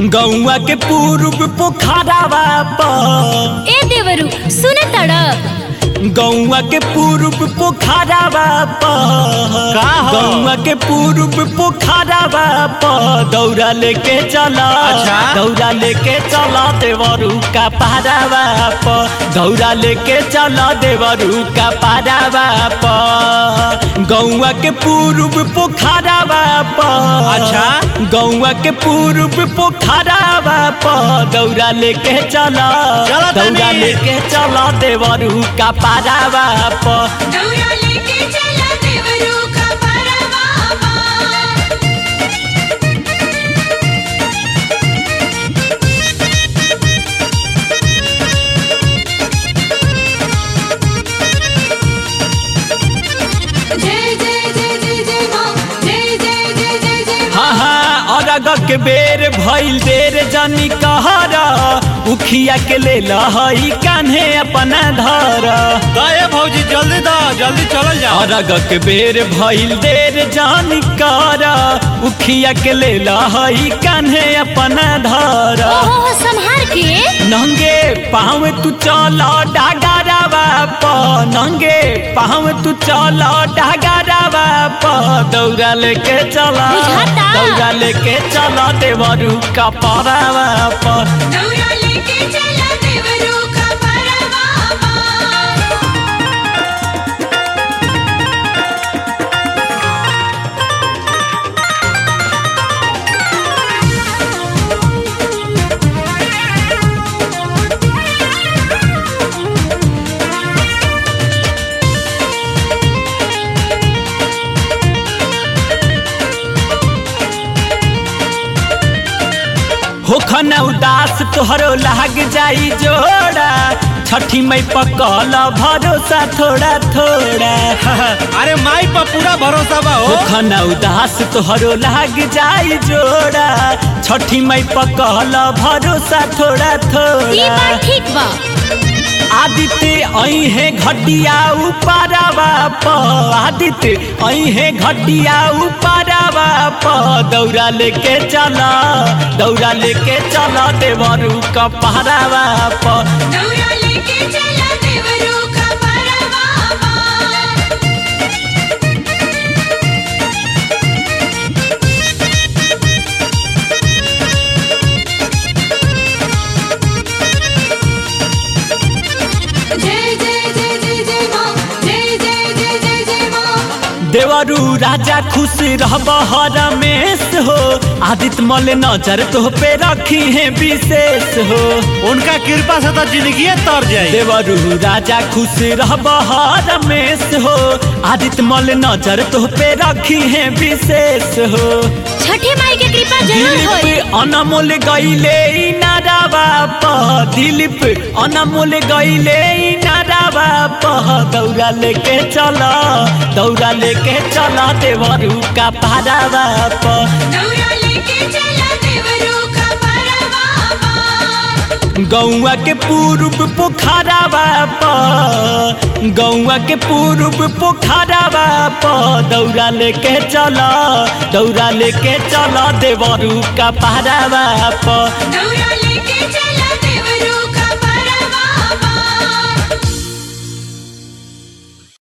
गौआ के पूर्व पोखरावा पर ए देवरू सुन तड़ गौआ के पूर्व पोखरावा पर का हो? गौआ के पूर्व पोखरावा पर दौरा लेके चला अच्छा। दौरा लेके चला देवरू का पारावा पर दौरा लेके चला देवरू का पारावा पर गौआ के पूर्व पोखरावा पर अच्छा। गौआ के पूर्व पोखरावा पर दौरा लेके चला चला तनी। दौरा लेके चला देवरू का पारावा पर दौरा लेके चला देवरू का परवा जय जय जय जय जय माँ जय जय जय जय जय माँ हाँ हाँ अरग के बेर भइल देर जानी कहरा उखिया के ले लहई कान्हे अपना धर दे भौजी जल्दी दा जल्दी चलल जाओ अरग के बेर भइल देर जानी कहरा उखिया के ले लहई कान्हे अपना धर ओहो संहार के नंगे पाँव तू चल डागरवा प नंगे पाँव तू चल डागरवा प दौड़ा लेके चला बुझाता। दौड़ा लेके चला देवरू का परवा पर दौरा लेके चला देवरू का परवा होखन उदास तोहरो लाग जाई जोड़ा छठी मई पकल भरोसा थोड़ा थोड़ा अरे माई पर पूरा भरोसा बा हो होखन उदास तोहरो लाग जाई जोड़ा छठी मई पकल भरोसा थोड़ा ई थोड़ा बात ठीक बा आदित्य आई है घटिया उपारावा प आदित्य आई है घटिया उपारावा प दौरा लेके चला दौरा लेके चला देवरू का पहरावा प दौरा लेके चला देवरू का परवा जय जय जय जय जय माँ जय जय जय जय जय माँ देवरू राजा खुश रहब रमेश हो आदित्य मल नजर तो पे रखी है विशेष हो उनका कृपा से तो जिंदगी तर जाई देवरू राजा खुश रहब रमेश हो आदित्य मल नजर तो पे रखी है विशेष हो छठी माई के कृपा जरूर होई दिलीप अनमोल गईले नारावा प दिलीप अनमोल गईले नारावा प दौड़ा लेके चला दौड़ा लेके चला देवरू का पारावा प दौरा लेके चला देवरू का परवा गौआ के पूर्व पोखरावा प गौआ के पूर्व पोखरावा प दौड़ा लेके चला दौड़ा लेके चला देवरू का पारावा प दौरा लेके चला